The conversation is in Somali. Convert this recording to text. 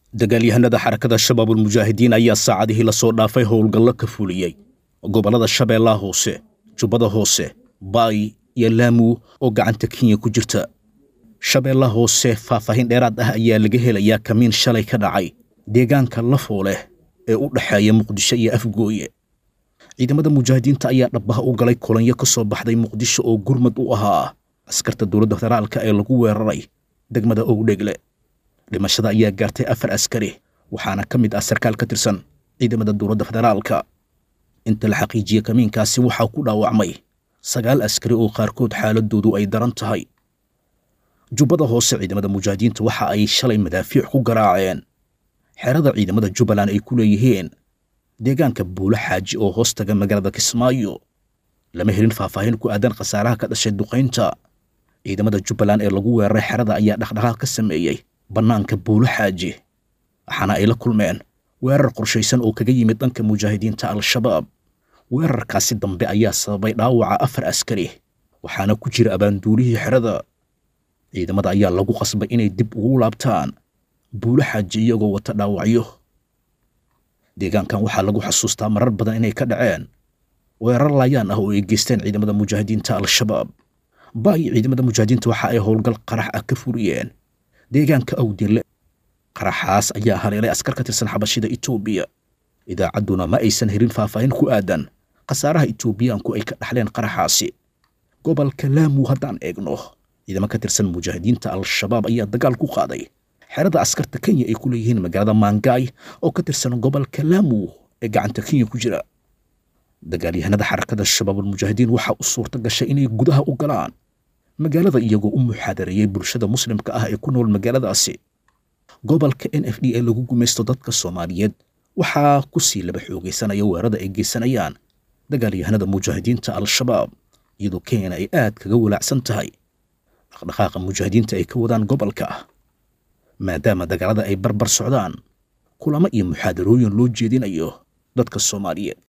dagaalyahanada xarakada shabaabulmujaahidiin ayaa saacadihii lasoo dhaafay howlgallo ka fuliyey gobollada shabeellaha hoose jubbada hoose baay iyo laamu oo gacanta kenya ku jirta shabeellaha hoose faahfaahin dheeraad ah ayaa laga helayaa kamiin shalay ka dhacay deegaanka lafooleh ee u dhexeeya muqdisho iyo afgooye ciidamada mujaahidiinta ayaa dhabbaha u galay kulanyo ka soo baxday muqdisho oo gurmad u ahaa askarta dowladda federaalka ee lagu weeraray degmada owdhegle dhimashada ayaa gaartay afar askari waxaana ka mid ah sarkaal ka tirsan ciidamada dowladda federaalka inta la xaqiijiye kamiinkaasi waxaa ku dhaawacmay sagaal askari oo qaarkood xaaladoodu ay daran tahay jubbada hoose ciidamada mujaahidiinta waxa ay shalay madaafiic ku garaaceen xerada ciidamada jubbaland ay ku leeyihiin deegaanka buulo xaaji oo hoos taga magaalada kismaayo lama helin faahfaahin ku aadan khasaaraha ka dhashay duqaynta ciidamada jubbaland ee lagu weeraray xerada ayaa dhaqdhaqaaq ka sameeyey bannaanka buulo xaaji waxaana ay la kulmeen weerar qorshaysan oo kaga yimid dhanka mujaahidiinta al-shabaab weerarkaasi dambe ayaa sababay dhaawaca afar askari waxaana ku jira abaanduulihii xerada ciidamada ayaa lagu qasbay inay dib ugu laabtaan buulo xaaji iyagoo wata dhaawacyo deegaankan waxaa lagu xasuustaa marar badan inay ka dhaceen weerar laayaan ah oo ay geysteen ciidamada mujaahidiinta al-shabaab baay ciidamada mujaahidiinta waxa ay howlgal qarax ah ka furiyeen deegaanka awdille qaraxaas ayaa haleelay askar ka tirsan xabashida etoobiya idaacadduna ma aysan helin faahfaahin ku aadan khasaaraha etoobiyaanku ay ka dhaxleen qaraxaasi gobolka laamu haddaan eegno ciidamo ka tirsan mujaahidiinta al-shabaab ayaa dagaal ku qaaday xerada askarta kenya ay ku leeyihiin magaalada maangaay oo ka tirsan gobolka laamu ee gacanta kenya ku jira dagaalyahanada xarakada shabaabulmujaahidiin waxaa u suurta gashay inay gudaha u galaan magaalada iyagoo u muxaadareeyey bulshada muslimka ah ee ku nool magaaladaasi gobolka n f d ee lagu gumaysto dadka soomaaliyeed waxaa ku sii laba xoogaysanaya weerada ay geysanayaan dagaalyahanada mujaahidiinta al-shabaab iyadoo kenyana ay aad kaga walaacsan tahay dhaqdhaqaaqa mujaahidiinta ay ka wadaan gobolka maadaama dagaalada ay barbar socdaan kulamo iyo muxaadarooyin loo jeedinayo dadka soomaaliyeed